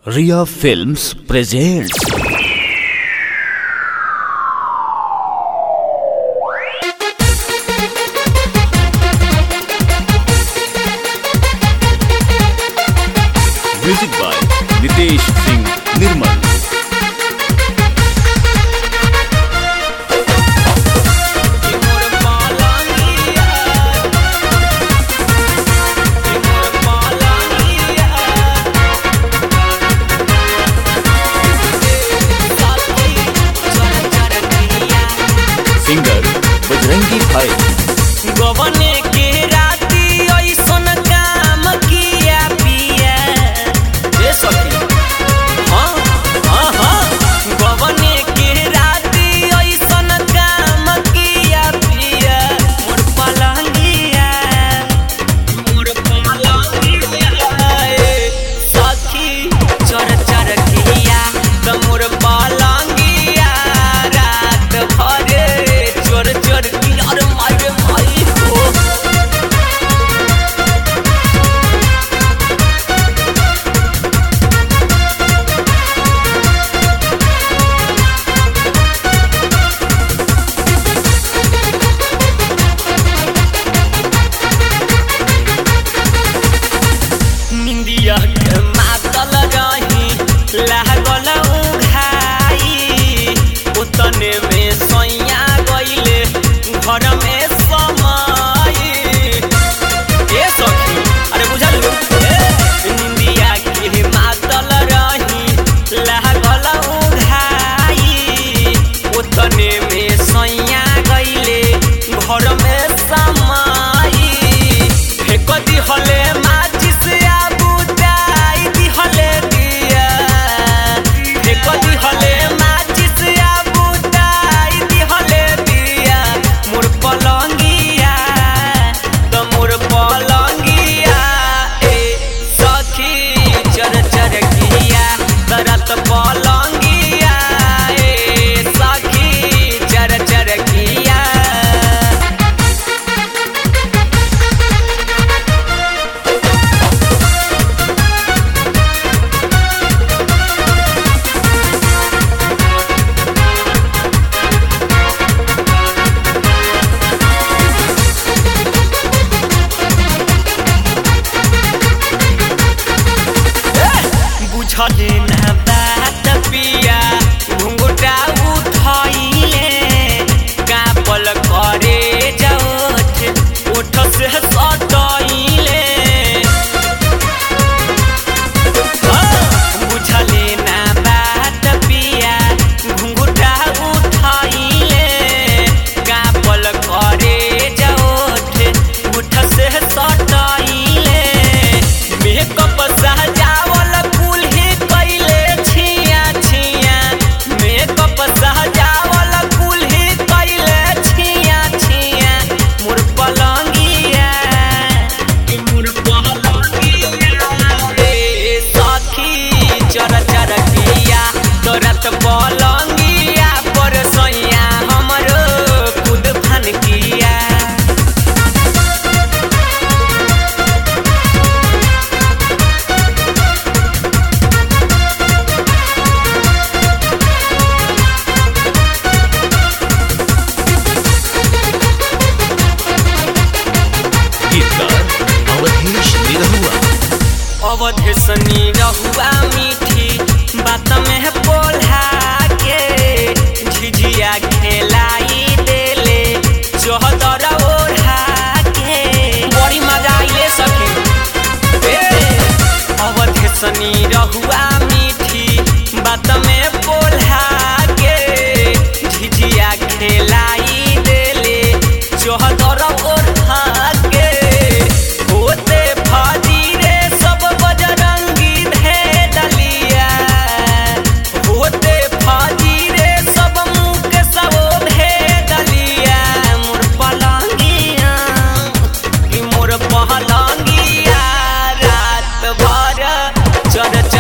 Ria Films presents Music by Nitesh Singh Nirmal singer Bajrangi Bhai गवने के राती ऐसन काम किया पिया ए सखी हाँ हाँ हाँ गवने के राती ऐसन काम किया पिया मोर पलंगिया मोर पलंगिया ए सखी चर चर किया त मोर पलंगिया रात भरे चोर चोर किया रे मारे माई हो निंदिया के मातल रही लागल उघाई उतने में सैया गईले घर में समाई ए सखी अरे बुझल ए निंदिया के मातल रही लागल उघाई उतने में सैया गईले घर में समाई फेक दिहले माचिस आ बुझाई दिहले दिया फेक दिहले माचिस आ बुझाई दिहले दिया मोर पलंगिया त मोर पलंगिया ए सखी चर चर किया तरत पलंगिया ए सखी चर चर किया बुझले न बात पिया घुंघटा उठैले कापल करे जाओठ ओठ से सटैले बुझले न बात पिया घुंघटा उठैले कापल करे जाओठ ओठ से सटैले मेकअप सहजावल कुल्ही कैले छिया छिया मेकअप सहजावल कुल्ही कैले छिया छिया मोर पलंगिया कि मोर पलंगिया रे सखी चर चर किया तोरत पलंगिया पर सैया हमरो खुद फन किया गीतकार अवधेश निरहुआ अवधेशनी रहुआ मीठी बात में बोला के झिझिया खेलाई देले चौहदर ओढ़ा के बड़ी मजा आइले सखी ए, अवधेशनी रहुआ मीठी बात में बोला के झिझिया खेलाई देले चौहदर ओढ़ा के होते फाजी रे सब बजरंगी भेदलिया होते फाजी रे सब मुख सब भेदलिया मोर पलंगिया कि मोर पलंगिया रात भर चर